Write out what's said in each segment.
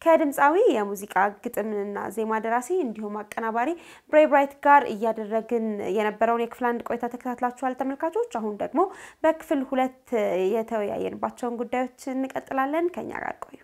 ከድምፃዊ የሙዚቃ ግጥምና ዜማ ደራሲ እንዲሁም አቀናባሪ ብሬ ብራይት ጋር እያደረግን የነበረውን የክፍል አንድ ቆይታ ተከታትላችኋል ተመልካቾች። አሁን ደግሞ በክፍል ሁለት የተወያየንባቸውን ጉዳዮች እንቀጥላለን። ከኛ ጋር ቆዩ።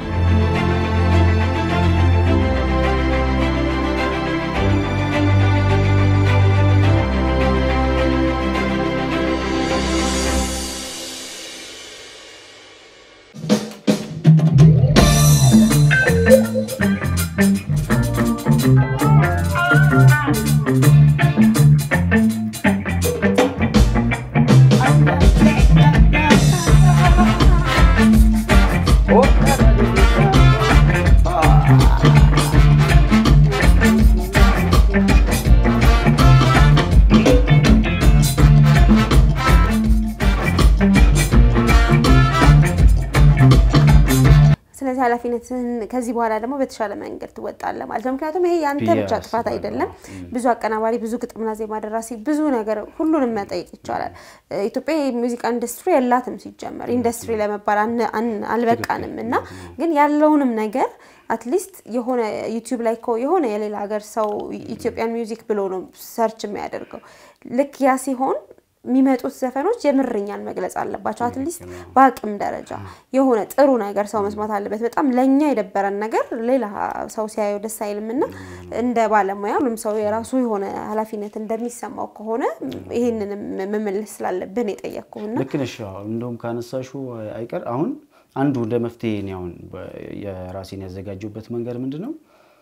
ስለዚህ ኃላፊነትን ከዚህ በኋላ ደግሞ በተሻለ መንገድ ትወጣለህ ማለት ነው። ምክንያቱም ይሄ የአንተ ብቻ ጥፋት አይደለም። ብዙ አቀናባሪ፣ ብዙ ግጥምና ዜማ ደራሲ፣ ብዙ ነገር ሁሉንም መጠየቅ ይቻላል። ኢትዮጵያ የሙዚቃ ኢንዱስትሪ የላትም ሲጀመር ኢንዱስትሪ ለመባል አልበቃንም እና ግን ያለውንም ነገር አትሊስት የሆነ ዩቲዩብ ላይ እኮ የሆነ የሌላ ሀገር ሰው ኢትዮጵያን ሚውዚክ ብሎ ነው ሰርች የሚያደርገው። ልክ ያ ሲሆን የሚመጡት ዘፈኖች የምርኛን መግለጽ አለባቸው። አትሊስት በአቅም ደረጃ የሆነ ጥሩ ነገር ሰው መስማት አለበት። በጣም ለእኛ የደበረን ነገር ሌላ ሰው ሲያየው ደስ አይልም እና እንደ ባለሙያ ሁሉም ሰው የራሱ የሆነ ኃላፊነት እንደሚሰማው ከሆነ ይህንንም መመለስ ስላለብን የጠየቅኩህና ልክ ነሽ። እንደውም ካነሳሹ አይቀር አሁን አንዱ እንደ መፍትሄ እኔ አሁን የራሴን ያዘጋጀሁበት መንገድ ምንድን ነው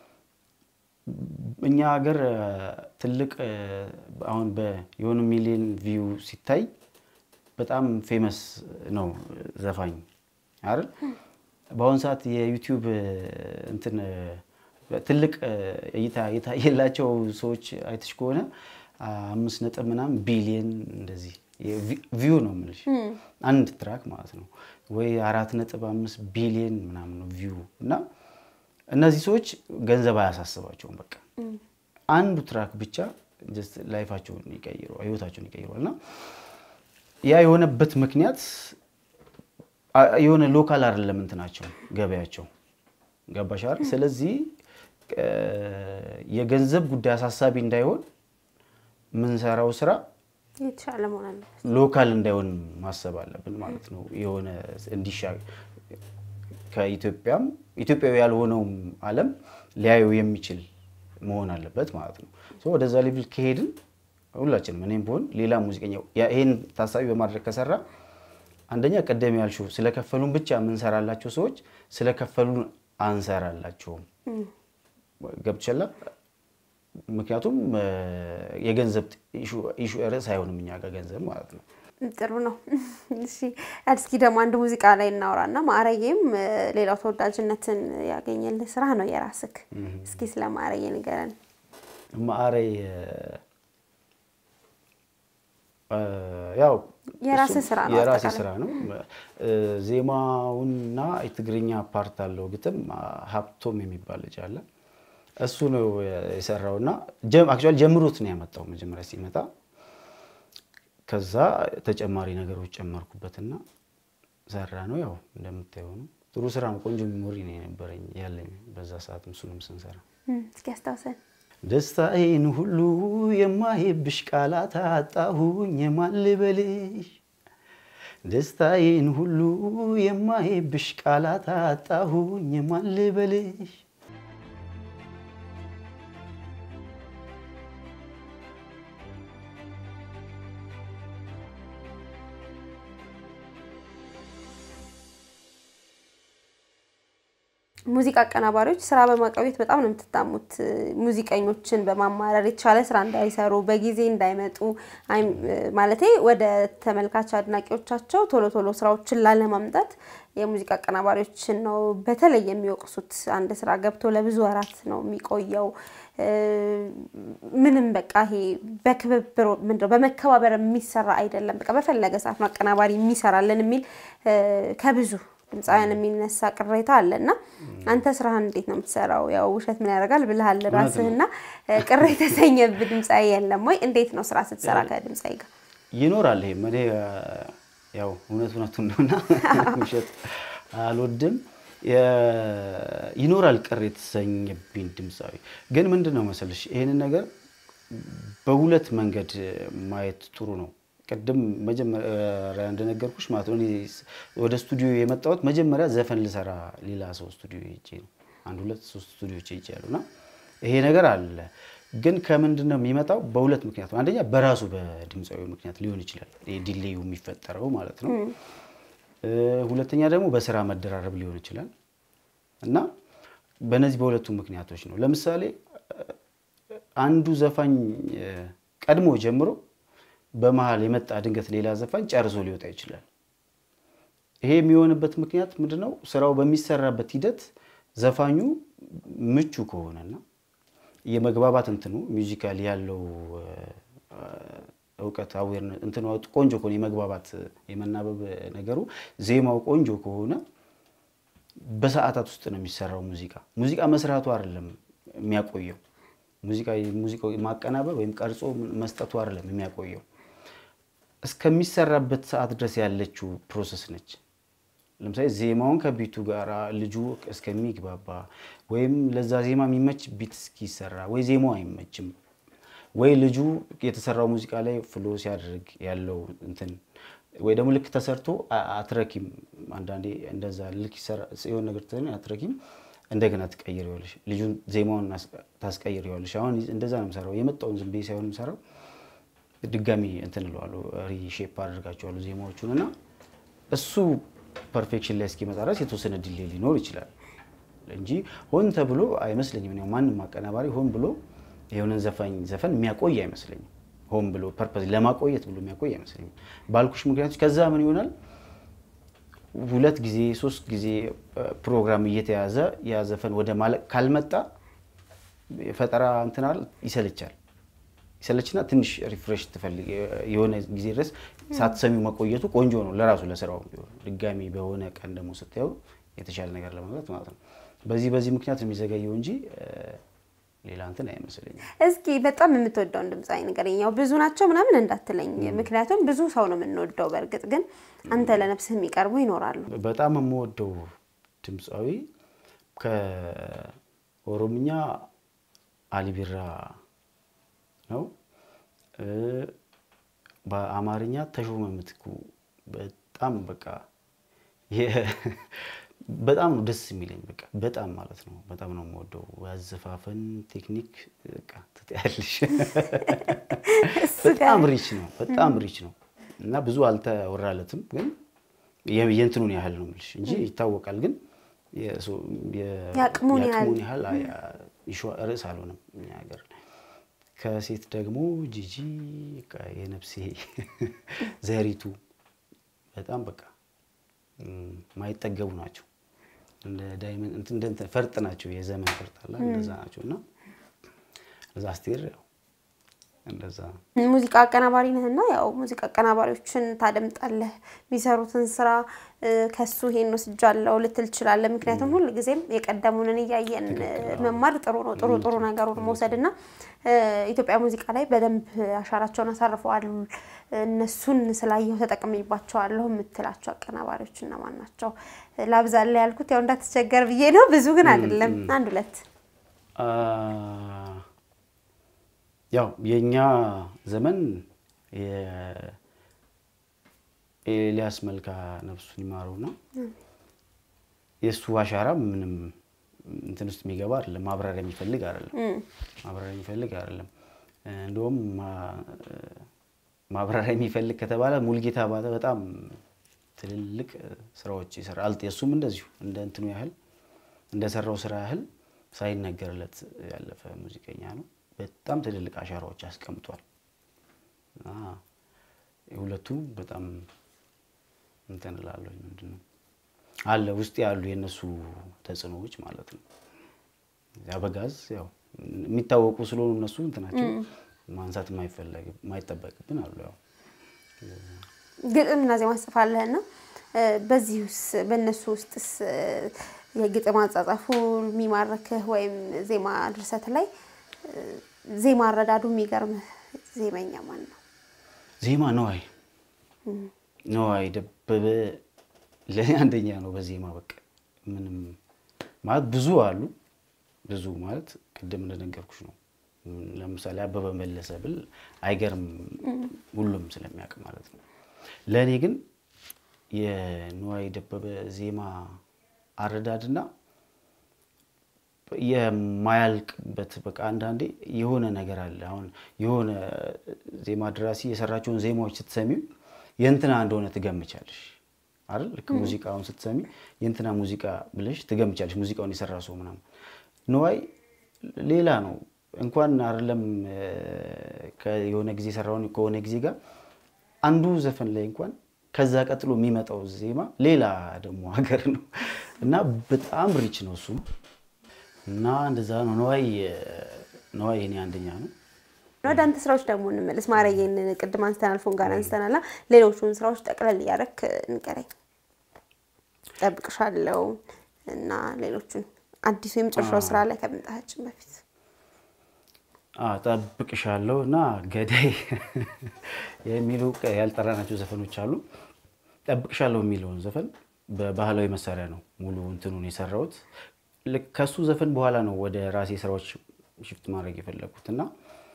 እኛ ሀገር ትልቅ አሁን የሆነ ሚሊዮን ቪው ሲታይ በጣም ፌመስ ነው ዘፋኝ አይደል? በአሁኑ ሰዓት የዩቲዩብ እንትን ትልቅ እይታ የታየላቸው ሰዎች አይተሽ ከሆነ አምስት ነጥብ ምናምን ቢሊየን እንደዚህ ቪው ነው የምልሽ አንድ ትራክ ማለት ነው ወይ አራት ነጥብ አምስት ቢሊየን ምናምን ነው ቪው እና እነዚህ ሰዎች ገንዘብ አያሳስባቸውም። በቃ አንዱ ትራክ ብቻ ላይፋቸውን ይቀይሩ ህይወታቸውን ይቀይሯል። እና ያ የሆነበት ምክንያት የሆነ ሎካል አይደለም እንትናቸው ገበያቸው ገባሽ አይደል? ስለዚህ የገንዘብ ጉዳይ አሳሳቢ እንዳይሆን የምንሰራው ስራ የተሻለ መሆን አለበት። ሎካል እንዳይሆን ማሰብ አለብን ማለት ነው። የሆነ እንዲሻ ከኢትዮጵያም ኢትዮጵያዊ ያልሆነውም ዓለም ሊያየው የሚችል መሆን አለበት ማለት ነው። ወደዛ ሌቭል ከሄድን ሁላችንም እኔም ብሆን ሌላ ሙዚቀኛ ይሄን ታሳቢ በማድረግ ከሰራ አንደኛ ቀደም ያልሽው ስለከፈሉን ብቻ የምንሰራላቸው ሰዎች ስለከፈሉን አንሰራላቸውም። ገብቶሻል? ምክንያቱም የገንዘብ ኢሹ ርዕስ አይሆንም እኛ ጋር ገንዘብ ማለት ነው። ጥሩ ነው። እሺ እስኪ ደግሞ አንድ ሙዚቃ ላይ እናውራና ማዕረጌም ሌላው ተወዳጅነትን ያገኘልህ ስራ ነው የራስክ። እስኪ ስለ ማዕረጌ ንገረን። ማዕረ ያው የራስህ ስራ ነው፣ የራሴ አጠቃላይ። ስራ ነው። ዜማውና የትግርኛ ፓርት አለው ግጥም ሀብቶም የሚባል ልጅ አለ እሱ ነው የሰራው እና አክቹዋሊ ጀምሮት ነው ያመጣው መጀመሪያ ሲመጣ ከዛ ተጨማሪ ነገሮች ጨመርኩበትና ሰራ ነው። ያው እንደምታየው ነው። ጥሩ ስራ ነው። ቆንጆ ሚሞሪ ነው የነበረኝ ያለኝ በዛ ሰዓት እሱንም ስንሰራ። እስኪ አስታውሰን። ደስታዬን ሁሉ የማይብሽ ቃላት አጣሁኝ የማን ልበልሽ? ደስታዬን ሁሉ የማይብሽ ቃላት አጣሁኝ የማን ልበልሽ? ሙዚቃ አቀናባሪዎች ስራ በማቆየት በጣም ነው የምትታሙት። ሙዚቀኞችን በማማረር የተሻለ ስራ እንዳይሰሩ በጊዜ እንዳይመጡ ማለቴ ወደ ተመልካች አድናቂዎቻቸው ቶሎ ቶሎ ስራዎችን ላለማምጣት የሙዚቃ አቀናባሪዎችን ነው በተለይ የሚወቅሱት። አንድ ስራ ገብቶ ለብዙ ወራት ነው የሚቆየው። ምንም በቃ ይሄ በክብብር ምንድነው በመከባበር የሚሰራ አይደለም። በቃ በፈለገ ሰዓት ነው አቀናባሪ የሚሰራልን የሚል ከብዙ ድምፃውያን የሚነሳ ቅሬታ አለ እና አንተ ስራህን እንዴት ነው የምትሰራው? ያው ውሸት ምን ያደርጋል ብልሃል ራስህና ቅር የተሰኘብህ ድምፃዊ የለም ወይ? እንዴት ነው ስራ ስትሰራ ከድምፃዊ ጋር? ይኖራል። ይሄም እኔ ያው እውነት እውነቱን ነውና ውሸት አልወድም። ይኖራል ቅር የተሰኘብኝ ድምፃዊ። ግን ምንድን ነው መሰለሽ ይህንን ነገር በሁለት መንገድ ማየት ጥሩ ነው። ቅድም መጀመሪያ እንደነገርኩሽ ማለት ነው እኔ ወደ ስቱዲዮ የመጣሁት መጀመሪያ ዘፈን ልሰራ ሌላ ሰው ስቱዲዮ ሄጄ ነው። አንድ ሁለት ሶስት ስቱዲዮች ሄጄ ያሉ እና ይሄ ነገር አለ። ግን ከምንድን ነው የሚመጣው? በሁለት ምክንያት ነው። አንደኛ በራሱ በድምፃዊ ምክንያት ሊሆን ይችላል ዲሌዩ የሚፈጠረው ማለት ነው። ሁለተኛ ደግሞ በስራ መደራረብ ሊሆን ይችላል እና በእነዚህ በሁለቱ ምክንያቶች ነው። ለምሳሌ አንዱ ዘፋኝ ቀድሞ ጀምሮ በመሀል የመጣ ድንገት ሌላ ዘፋኝ ጨርሶ ሊወጣ ይችላል። ይሄ የሚሆንበት ምክንያት ምንድን ነው? ስራው በሚሰራበት ሂደት ዘፋኙ ምቹ ከሆነና የመግባባት እንትኑ ሚውዚካል ያለው እውቀት አዌርነስ እንትኑ ቆንጆ ከሆነ የመግባባት የመናበብ ነገሩ ዜማው ቆንጆ ከሆነ በሰዓታት ውስጥ ነው የሚሰራው ሙዚቃ። ሙዚቃ መስራቱ አይደለም የሚያቆየው ሙዚቃ ሙዚቃው ማቀናበር ወይም ቀርጾ መስጠቱ አይደለም የሚያቆየው እስከሚሰራበት ሰዓት ድረስ ያለችው ፕሮሰስ ነች። ለምሳሌ ዜማውን ከቢቱ ጋር ልጁ እስከሚግባባ ወይም ለዛ ዜማ የሚመች ቢት እስኪሰራ ወይ ዜማው አይመችም ወይ ልጁ የተሰራው ሙዚቃ ላይ ፍሎ ሲያደርግ ያለው እንትን ወይ ደግሞ ልክ ተሰርቶ አትረኪም። አንዳንዴ እንደዛ ልክ የሆነ ነገር አትረኪም እንደገና ትቀይሪዋለሽ። ልጁን ዜማውን ታስቀይሪዋለሽ። አሁን እንደዛ ነው የምሰራው። የመጣውን ዝም ብዬ ሳይሆን የምሰራው ድጋሚ እንትን እለዋለሁ፣ ሪሼፕ አድርጋቸዋለሁ ዜማዎቹን እና እሱ ፐርፌክሽን ላይ እስኪመጣ ድረስ የተወሰነ ዲሌ ሊኖር ይችላል እንጂ ሆን ተብሎ አይመስለኝም። ማንም አቀናባሪ ሆን ብሎ የሆነን ዘፋኝ ዘፈን የሚያቆይ አይመስለኝም። ሆን ብሎ ፐርፐዝ ለማቆየት ብሎ የሚያቆይ አይመስለኝም። ባልኩሽ ምክንያቶች ከዛ ምን ይሆናል ሁለት ጊዜ ሶስት ጊዜ ፕሮግራም እየተያዘ ያ ዘፈን ወደ ማለቅ ካልመጣ ፈጠራ እንትናል ይሰለቻል። ይሰለችና ትንሽ ሪፍሬሽ ትፈልግ የሆነ ጊዜ ድረስ ሳትሰሚው መቆየቱ ቆንጆ ነው ለራሱ ለስራው ቢሆን ድጋሚ በሆነ ቀን ደግሞ ስታየው የተሻለ ነገር ለማግኘት ማለት ነው። በዚህ በዚህ ምክንያት የሚዘገየው እንጂ ሌላ እንትን አይመስለኝም። እስኪ በጣም የምትወደውን ድምፃዊ ንገረኝ። ያው ብዙ ናቸው ምናምን እንዳትለኝ፣ ምክንያቱም ብዙ ሰው ነው የምንወደው። በእርግጥ ግን አንተ ለነፍስህ የሚቀርቡ ይኖራሉ። በጣም የምወደው ድምፃዊ ከኦሮምኛ አሊቢራ ነው። በአማርኛ ተሾመ ምትኩ በጣም በቃ በጣም ነው ደስ የሚለኝ። በቃ በጣም ማለት ነው በጣም ነው የምወደው። ያዘፋፈን ቴክኒክ በቃ ትጠያለሽ። በጣም ሪች ነው፣ በጣም ሪች ነው እና ብዙ አልተወራለትም፣ ግን የእንትኑን ያህል ነው የምልሽ እንጂ ይታወቃል። ግን የአቅሙን ያህል ርዕስ አልሆነም እኛ ሀገር። ከሴት ደግሞ ጂጂ የነፍሴ ዘሪቱ በጣም በቃ ማይጠገቡ ናቸው። እንደ ዳይመንድ እንደ ፈርጥ ናቸው። የዘመን ፈርጥ አለ እንደዛ ናቸው። እና እዛ አስቴር ያው እንደዛ ሙዚቃ አቀናባሪ ነህና ያው ሙዚቃ አቀናባሪዎችን ታደምጣለህ። የሚሰሩትን ስራ ከሱ ይሄን ወስጃለሁ ልትል ትችላለህ። ምክንያቱም ሁል ጊዜም የቀደሙንን እያየን መማር ጥሩ ነው። ጥሩ ጥሩ ነገሩን መውሰድ እና ኢትዮጵያ ሙዚቃ ላይ በደንብ አሻራቸውን አሳርፈዋል። እነሱን ስላየሁ ተጠቅሜባቸዋለሁ የምትላቸው አቀናባሪዎች እነማን ናቸው? ላብዛላ ያልኩት ያው እንዳትቸገር ብዬ ነው። ብዙ ግን አይደለም፣ አንድ ሁለት ያው የእኛ ዘመን ኤልያስ መልካ ነፍሱን ይማረው ነው። የእሱ አሻራ ምንም እንትን ውስጥ የሚገባ አይደለም። ማብራሪያ የሚፈልግ አይደለም። ማብራሪያ የሚፈልግ አይደለም። እንደውም ማብራሪያ የሚፈልግ ከተባለ ሙልጌታ ባተ በጣም ትልልቅ ስራዎች ይሰራል። የእሱም እንደዚሁ እንደ እንትኑ ያህል እንደሰራው ስራ ያህል ሳይነገርለት ያለፈ ሙዚቀኛ ነው። በጣም ትልልቅ አሻራዎች አስቀምጧል። ሁለቱም በጣም እንትን እላለሁ። ምንድን ነው አለ ውስጥ ያሉ የእነሱ ተጽዕኖዎች ማለት ነው። አበጋዝ ያው የሚታወቁ ስለሆኑ እነሱ እንትናቸው ማንሳት የማይጠበቅብን አሉ። ያው ግጥም እና ዜማ ጽፋለህና በዚህ ውስጥ በእነሱ ውስጥስ የግጥም አጻጻፉ የሚማርክህ ወይም ዜማ ድርሰት ላይ ዜማ አረዳዱ የሚገርምህ ዜመኛ ማን ነው? ዜማ ነዋይ ነዋይ ደበበ ለእኔ አንደኛ ነው በዜማ በቃ ምንም ማለት ብዙ አሉ። ብዙ ማለት ቅድም እንደነገርኩሽ ነው። ለምሳሌ አበበ መለሰ ብል አይገርም፣ ሁሉም ስለሚያውቅ ማለት ነው። ለእኔ ግን የንዋይ ደበበ ዜማ አረዳድና የማያልቅበት በቃ አንዳንዴ የሆነ ነገር አለ። አሁን የሆነ ዜማ ደራሲ የሰራቸውን ዜማዎች ስትሰሚው የእንትና እንደሆነ ትገምቻለሽ አይደል? ልክ ሙዚቃውን ስትሰሚ የእንትና ሙዚቃ ብለሽ ትገምቻለሽ፣ ሙዚቃውን የሰራ ሰው ምናምን። ንዋይ ሌላ ነው። እንኳን አይደለም የሆነ ጊዜ የሰራውን ከሆነ ጊዜ ጋር አንዱ ዘፈን ላይ እንኳን ከዛ ቀጥሎ የሚመጣው ዜማ ሌላ ደግሞ ሀገር ነው እና በጣም ሪች ነው እሱም እና እንደዛ ነው። ነዋይ ነዋይ የኔ አንደኛ ነው። ወደ አንተ ስራዎች ደግሞ እንመለስ። ማረዬን ቅድም አንስተናል፣ ፎንጋን አንስተናል። ሌሎቹን ስራዎች ጠቅለል እያደረክ ንገረኝ። ጠብቅሻለሁ እና ሌሎቹን አዲሱ የመጨረሻው ስራ ላይ ከመምጣታችን በፊት ጠብቅሻለሁ እና ገዳይ የሚሉ ያልጠራናቸው ዘፈኖች አሉ። ጠብቅሻለሁ የሚለውን ዘፈን በባህላዊ መሳሪያ ነው ሙሉ እንትኑን የሰራሁት። ከሱ ዘፈን በኋላ ነው ወደ ራሴ ስራዎች ሽፍት ማድረግ የፈለጉት እና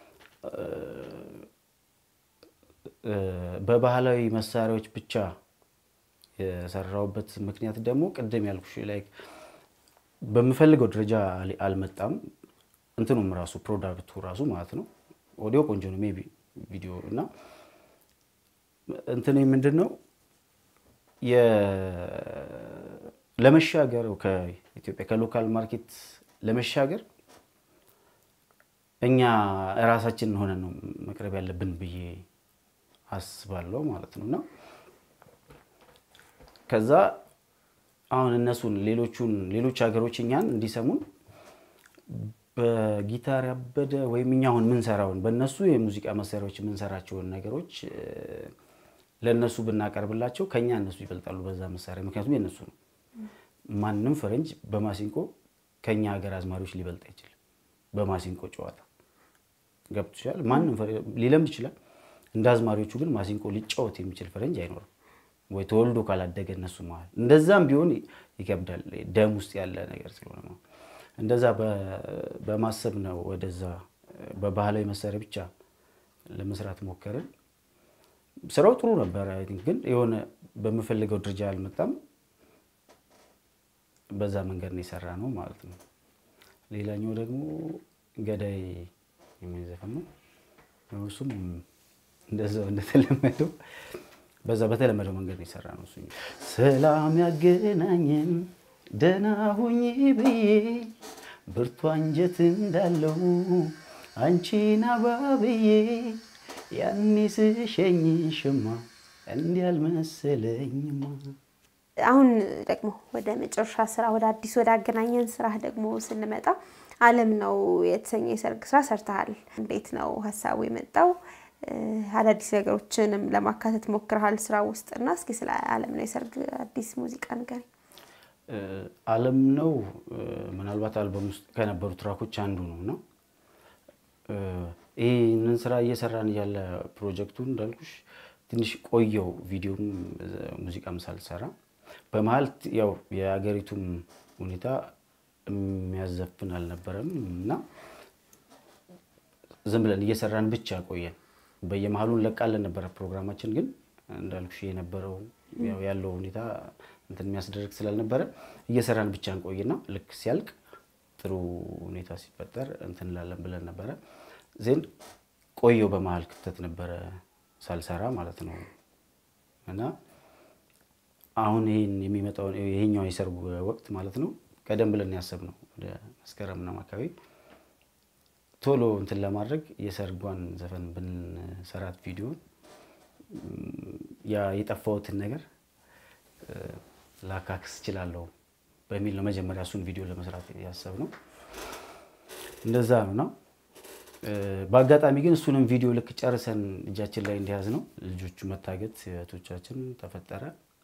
በባህላዊ መሳሪያዎች ብቻ የሰራሁበት ምክንያት ደግሞ ቅድም ያልኩሽ ላይ በምፈልገው ደረጃ አልመጣም። እንትኑም ራሱ ፕሮዳክቱ ራሱ ማለት ነው። ኦዲዮ ቆንጆ ነው፣ ሜይ ቢ ቪዲዮ እና እንትን ምንድን ነው ለመሻገር ከኢትዮጵያ ከሎካል ማርኬት ለመሻገር እኛ እራሳችን ሆነን ነው መቅረብ ያለብን ብዬ አስባለሁ ማለት ነው እና ከዛ አሁን እነሱን ሌሎቹን ሌሎች ሀገሮች እኛን እንዲሰሙን በጊታር ያበደ ወይም እኛ አሁን ምንሰራውን በእነሱ የሙዚቃ መሳሪያዎች የምንሰራቸውን ነገሮች ለእነሱ ብናቀርብላቸው ከኛ እነሱ ይበልጣሉ በዛ መሳሪያ። ምክንያቱም የእነሱ ነው። ማንም ፈረንጅ በማሲንቆ ከኛ ሀገር አዝማሪዎች ሊበልጥ አይችልም። በማሲንቆ ጨዋታ ገብቶሻል። ማንም ሊለምድ ይችላል። እንደ አዝማሪዎቹ ግን ማሲንቆ ሊጫወት የሚችል ፈረንጅ አይኖርም፣ ወይ ተወልዶ ካላደገ እነሱ መሀል። እንደዛም ቢሆን ይከብዳል፣ ደም ውስጥ ያለ ነገር ስለሆነ ነው። እንደዛ በማሰብ ነው ወደዛ በባህላዊ መሳሪያ ብቻ ለመስራት ሞከርን። ስራው ጥሩ ነበረ፣ ግን የሆነ በምፈልገው ደረጃ አልመጣም። በዛ መንገድ ነው የሰራ ነው ማለት ነው። ሌላኛው ደግሞ ገዳይ የሚል ዘፈን ነው። እሱም እንደዛው እንደተለመደው በዛ በተለመደው መንገድ ነው የሰራ ነው። እሱ ሰላም ያገናኘን ደህና ሁኚ ብዬ ብርቱ አንጀት እንዳለው አንቺን አባብዬ ያኔ ስሸኝሽማ እንዲህ አልመሰለኝማ። አሁን ደግሞ ወደ መጨረሻ ስራ ወደ አዲስ ወደ አገናኘን ስራ ደግሞ ስንመጣ አለም ነው የተሰኘ የሰርግ ስራ ሰርተሃል። እንዴት ነው ሀሳቡ የመጣው? አዳዲስ ነገሮችንም ለማካተት ሞክረሃል ስራ ውስጥ እና እስኪ ስለ አለም ነው የሰርግ አዲስ ሙዚቃ ንገረኝ። አለም ነው ምናልባት አልበም ውስጥ ከነበሩ ትራኮች አንዱ ነው እና ይህንን ስራ እየሰራን እያለ ፕሮጀክቱን እንዳልኩሽ ትንሽ ቆየው ቪዲዮም ሙዚቃም ሳልሰራ በመሀል ያው የሀገሪቱም ሁኔታ የሚያዘፍን አልነበረም እና ዝም ብለን እየሰራን ብቻ ቆየን። በየመሀሉ እንለቃለን ነበረ ፕሮግራማችን። ግን እንዳልኩሽ የነበረው ያለው ሁኔታ እንትን የሚያስደርግ ስላልነበረ እየሰራን ብቻ እንቆይና ልክ ሲያልቅ ጥሩ ሁኔታ ሲፈጠር እንትን እንላለን ብለን ነበረ። ዜን ቆየው በመሀል ክፍተት ነበረ ሳልሰራ ማለት ነው እና አሁን ይህን የሚመጣውን ይሄኛው የሰርጉ ወቅት ማለት ነው ቀደም ብለን ያሰብነው ወደ መስከረም ምናምን አካባቢ ቶሎ እንትን ለማድረግ የሰርጓን ዘፈን ብንሰራት ቪዲዮን ያ የጠፋሁትን ነገር ላካክስ እችላለሁ በሚል ነው መጀመሪያ እሱን ቪዲዮ ለመስራት ያሰብነው። እንደዛ ነው እና በአጋጣሚ ግን እሱንም ቪዲዮ ልክ ጨርሰን እጃችን ላይ እንዲያዝ ነው ልጆቹ መታገት እህቶቻችን ተፈጠረ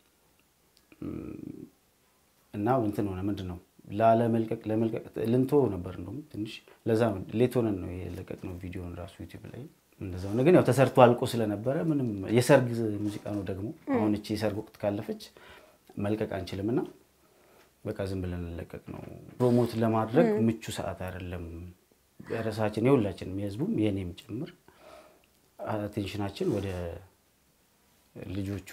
እና እንትን ሆነ ምንድን ነው ላለመልቀቅ ለመልቀቅ ልንቶ ነበር እንደውም ትንሽ ለዛ ነው ሌት ሆነን ነው የለቀቅነው ቪዲዮን ራሱ ዩቲዩብ ላይ እንደዛ ሆነ። ግን ያው ተሰርቶ አልቆ ስለነበረ ምንም የሰርግ ሙዚቃ ነው ደግሞ አሁን እቺ የሰርግ ወቅት ካለፈች መልቀቅ አንችልም እና በቃ ዝም ብለን እንለቀቅ ነው። ፕሮሞት ለማድረግ ምቹ ሰዓት አይደለም። ርዕሳችን የሁላችንም የህዝቡም የእኔም ጭምር አቴንሽናችን ወደ ልጆቹ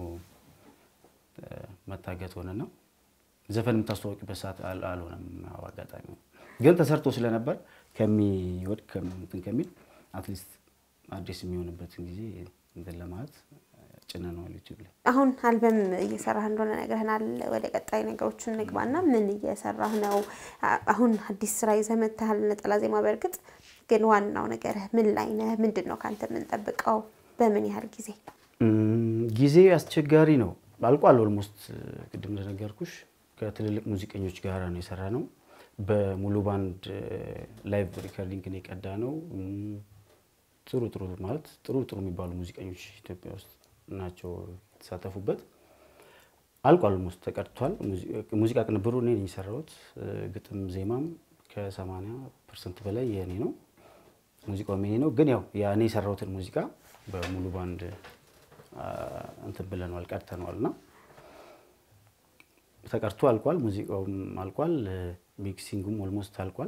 መታገት ሆነና ዘፈን የምታስተዋወቂበት ሰዓት አልሆነም። አጋጣሚ ግን ተሰርቶ ስለነበር ከሚወድቅ እንትን ከሚል አትሊስት አዲስ የሚሆንበትን ጊዜ እንትን ለማለት ጭነነዋል ዩቲዩብ ላይ። አሁን አልበም እየሰራህ እንደሆነ ነግረህናል። ወደ ቀጣይ ነገሮችን እንግባና ምን እየሰራህ ነው? አሁን አዲስ ስራ ይዘህ መጥተሃል፣ ነጠላ ዜማ። በእርግጥ ግን ዋናው ነገርህ ምን ላይ ነህ? ምንድን ነው ከአንተ የምንጠብቀው? በምን ያህል ጊዜ? ጊዜ አስቸጋሪ ነው። አልቋል። ኦልሞስት ቅድም እንደነገርኩሽ ከትልልቅ ሙዚቀኞች ጋር ነው የሰራ ነው። በሙሉ ባንድ ላይቭ ሪከርዲንግ ነው የቀዳ ነው። ጥሩ ጥሩ ማለት ጥሩ ጥሩ የሚባሉ ሙዚቀኞች ኢትዮጵያ ውስጥ ናቸው የተሳተፉበት። አልቋል። ኦልሞስት ተቀድቷል። ሙዚቃ ቅንብሩ እኔ ነኝ የሰራሁት። ግጥም ዜማም ከ80 ፐርሰንት በላይ የእኔ ነው። ሙዚቃውም የኔ ነው። ግን ያው ያኔ የሰራሁትን ሙዚቃ በሙሉ ባንድ እንትን ብለነዋል፣ ቀድተነዋል እና ተቀርቶ አልቋል። ሙዚቃውም አልቋል። ሚክሲንጉም ኦልሞስት አልቋል።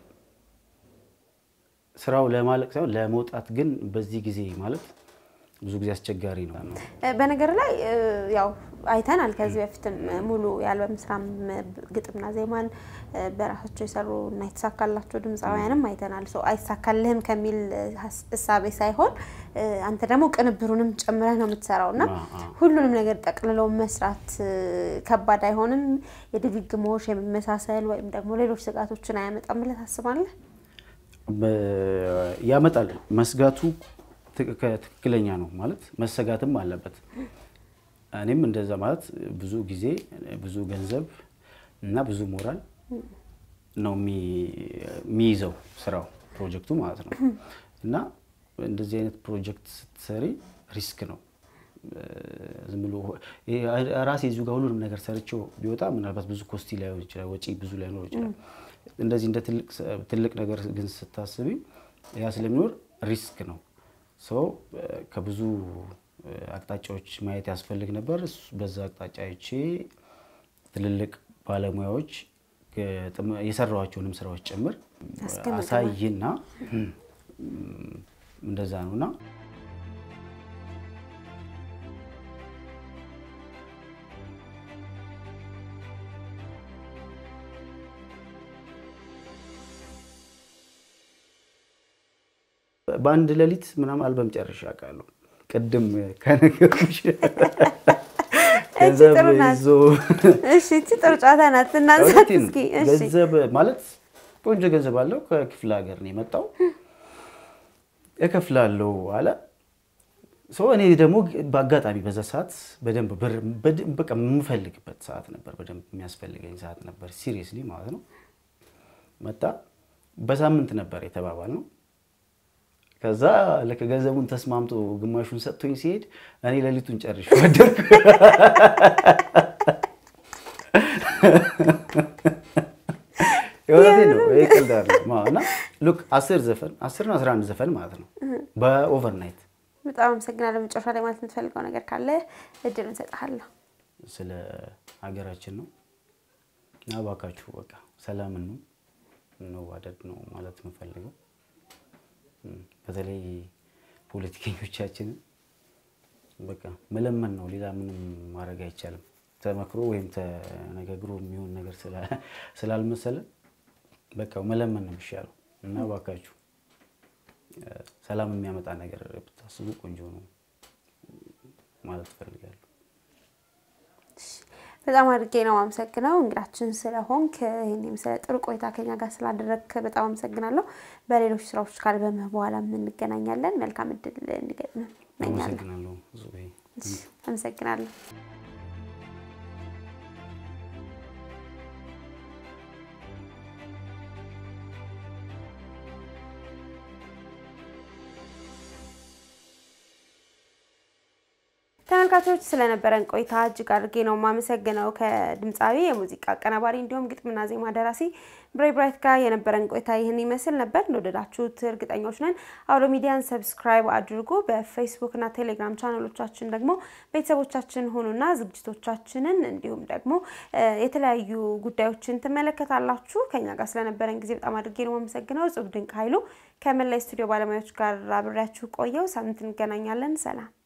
ስራው ለማለቅ ሳይሆን ለመውጣት ግን በዚህ ጊዜ ማለት ብዙ ጊዜ አስቸጋሪ ነው። በነገር ላይ ያው አይተናል። ከዚህ በፊትም ሙሉ የአልበም ስራም ግጥምና ዜማን በራሳቸው የሰሩ እና የተሳካላቸው ድምፃውያንም አይተናል። ሰው አይሳካልህም ከሚል እሳቤ ሳይሆን አንተ ደግሞ ቅንብሩንም ጨምረህ ነው የምትሰራው እና ሁሉንም ነገር ጠቅልለው መስራት ከባድ አይሆንም? የድግግሞሽ የመመሳሰል ወይም ደግሞ ሌሎች ስጋቶችን አያመጣም ብለህ ታስባለህ? ያመጣል። መስጋቱ ትክክለኛ ነው ማለት መሰጋትም አለበት። እኔም እንደዛ ማለት ብዙ ጊዜ ብዙ ገንዘብ እና ብዙ ሞራል ነው የሚይዘው ስራው ፕሮጀክቱ ማለት ነው። እና እንደዚህ አይነት ፕሮጀክት ስትሰሪ ሪስክ ነው። ዝም ብሎ ራሴ እዚሁ ጋር ሁሉንም ነገር ሰርቼው ቢወጣ ምናልባት ብዙ ኮስቲ ላይሆን ይችላል፣ ወጪ ብዙ ላይኖር ይችላል። እንደዚህ እንደ ትልቅ ነገር ግን ስታስቢ ያ ስለሚኖር ሪስክ ነው። ሰው ከብዙ አቅጣጫዎች ማየት ያስፈልግ ነበር። በዛ አቅጣጫ አይቼ ትልልቅ ባለሙያዎች የሰራኋቸውንም ስራዎች ጭምር አሳይና እንደዛ ነው እና በአንድ ሌሊት ምናምን አልበም ጨርሼ አውቃለሁ። ቅድም ከነገርኩሽ ገንዘብ ይዞ እሺ፣ እቺ ጥሩ ጨዋታ ናት። እናንሳት እስኪ። እሺ፣ ገንዘብ ማለት ቆንጆ ገንዘብ አለው። ከክፍለ ሀገር ነው የመጣው። እከፍላለሁ አለ ሰው። እኔ ደግሞ በአጋጣሚ በዛ ሰዓት በደንብ በቃ የምፈልግበት ሰዓት ነበር፣ በደንብ የሚያስፈልገኝ ሰዓት ነበር። ሲሪየስሊ ማለት ነው። መጣ። በሳምንት ነበር የተባባል ነው ከዛ ልክ ገንዘቡን ተስማምቶ ግማሹን ሰጥቶኝ ሲሄድ እኔ ሌሊቱን ጨርሼ ወደድኩ። የእውነቴን ነው። ይሄ ቀልድ አይደለም። እና ሉክ አስር ዘፈን አስርና አስራ አንድ ዘፈን ማለት ነው በኦቨርናይት። በጣም አመሰግናለሁ። መጨረሻ ላይ ማለት የምትፈልገው ነገር ካለ እድል እንሰጥሃለሁ። ስለ ሀገራችን ነው እና እባካችሁ በቃ ሰላምን ነው እንዋደድ ነው ማለት የምፈልገው በተለይ ፖለቲከኞቻችንን በቃ መለመን ነው። ሌላ ምንም ማድረግ አይቻልም። ተመክሮ ወይም ተነጋግሮ የሚሆን ነገር ስላልመሰለ በቃ መለመን ነው የሚሻለው እና እባካችሁ ሰላም የሚያመጣ ነገር ብታስቡ ቆንጆ ነው ማለት እፈልጋለሁ። በጣም አድርጌ ነው አመሰግነው እንግዳችን ስለሆንክ ይህን የመሰለ ጥሩ ቆይታ ከኛ ጋር ስላደረግክ በጣም አመሰግናለሁ። በሌሎች ስራዎች ካልበምህ በኋላ እንገናኛለን። መልካም እድል እንዲገጥም እመኛለሁ። አመሰግናለሁ። አመሰግናለሁ። ተመልካቾች ስለነበረን ቆይታ እጅግ አድርጌ ነው የማመሰግነው። ከድምፃዊ የሙዚቃ አቀናባሪ እንዲሁም ግጥምና ዜማ ደራሲ ብሬ ብራይት ጋር የነበረን ቆይታ ይህን ይመስል ነበር። እንደወደዳችሁት እርግጠኞች ነን። አውሎ ሚዲያን ሰብስክራይብ አድርጉ። በፌስቡክ እና ቴሌግራም ቻናሎቻችን ደግሞ ቤተሰቦቻችን ሆኑና ዝግጅቶቻችንን እንዲሁም ደግሞ የተለያዩ ጉዳዮችን ትመለከታላችሁ። ከኛ ጋር ስለነበረን ጊዜ በጣም አድርጌ ነው የማመሰግነው። እጹብ ድንቅ ኃይሉ ከመላይ ስቱዲዮ ባለሙያዎች ጋር አብሬያችሁ ቆየው። ሳምንት እንገናኛለን። ሰላም